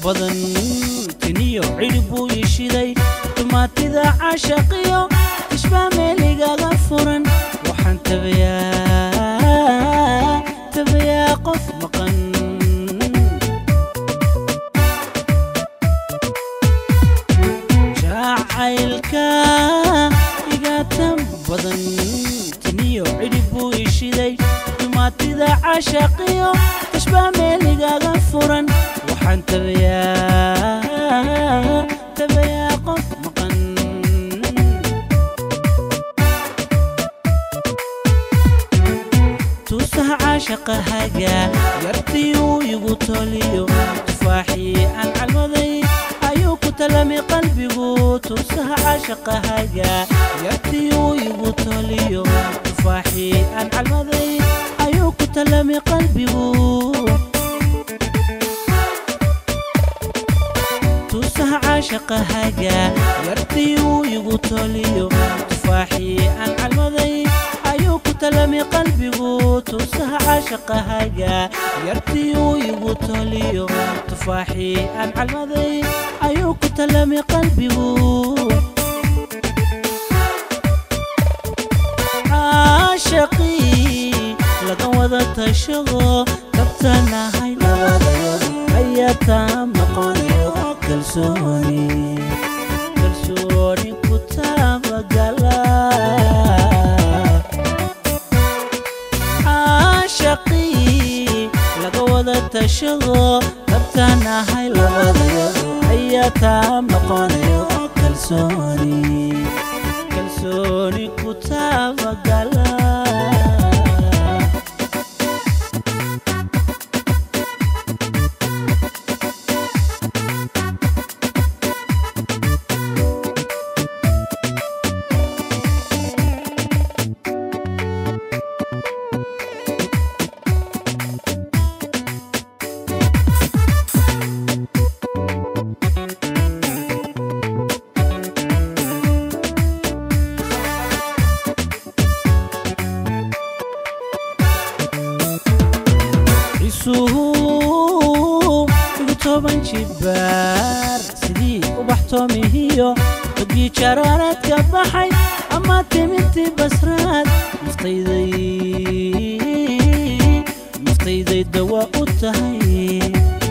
badan tiniyo cidhib buu ishiday dumaatida cashaqiyo ishbaa meeligaga furan waxaan tabayaa tabayaa qof maqan jacaylka igatan badan tiniyo cidhib buu ishiday dumaatida cashaqiyo ishbaa meeligaga furan waxaan tabayaa tabayaa qof maqan tuusaha caashaqahaga yartii uu igu toliyo tufaaxii aan calmaday ayuu ku talamay qalbigu tuusaha caashaqahaga yartii uu igu toliyo tufaaxii aan calmaday ayuu ku talamay qalbigu tuusaha caashaqahaga yartii uu igu toliyo tufaaxii aan calmaday ayuu ku talamay qalbigu tuusaha caashaqahaga yartii uu igu toliyo tufaaxii aan calmaday ayuu ku talamay qalbigu caashaqii laga wada tashado kabtanahay labadayood ayaa taa maqonayo kalsooni kalsooni ku taabagala caashaqii laga wada tashado kabtanahay labadayood ayaa taa maqonayo kalsooni kalsooni ku taabagala isuhu igu toban jibaar sidii ubax toomihiyo badgii jaraaraadka baxay ama timintii basraad naftayday naftayday dawa u tahay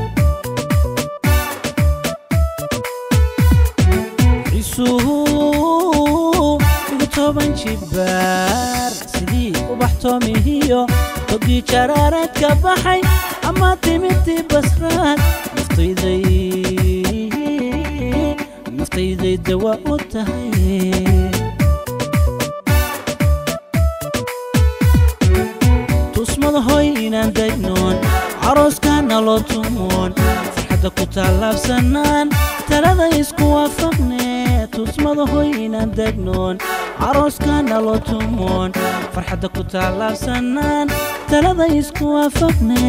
isuhu igu toban jibaar sidii ubax toomihiyo badgii jaraaraadka baxay ama timintii basraad naftayday naftayday dawa u tahay tusmada hoy inaan degnoon carooskaana loo tumoon farxadda ku tallaabsanaan talada isku waafaqne tusmada hoy inaan degnoon carooskaana loo tumoon farxadda ku tallaabsanaan talada isku waafaqne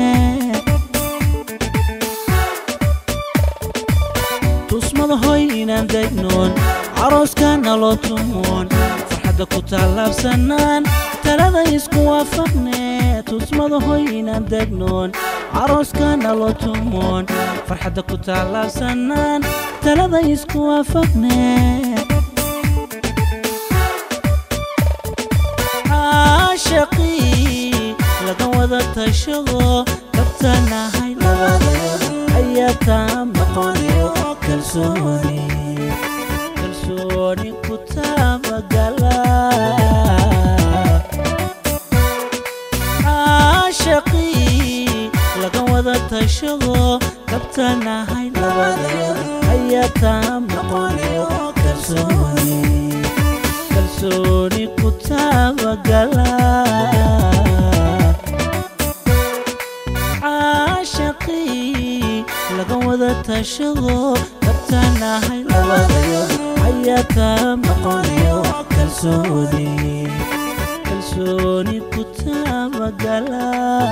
tusmada hoy inaan degnoon carooskaana loo tumoon farxadda ku tallaabsanaan talada isku waafaqne tusmada hoy inaan degnoon carooskaana loo tumoon farxadda ku tallaabsanaan talada isku waafaqne caashaqii laga wada tashado kabtanahay labadayood ayaa taa maqonayo kalsooni kalsooni ku taabagala caashaqii laga wada tashado kabtanahay labadayood ayaa taa maqonayo kalsooni kalsooni ku taabagala caashaqii laga wada tashado kabtanahay labadayood ayaa taa maqonayo kalsooni kalsooni ku taabagala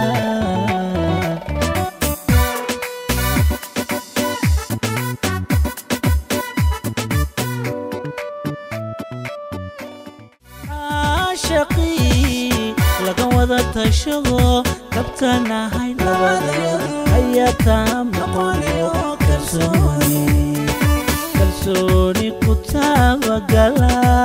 caashaqii laga wada tashado kabtanahay labadayood ayaa taa maqonayo kalsooni kalsooni ku taabagala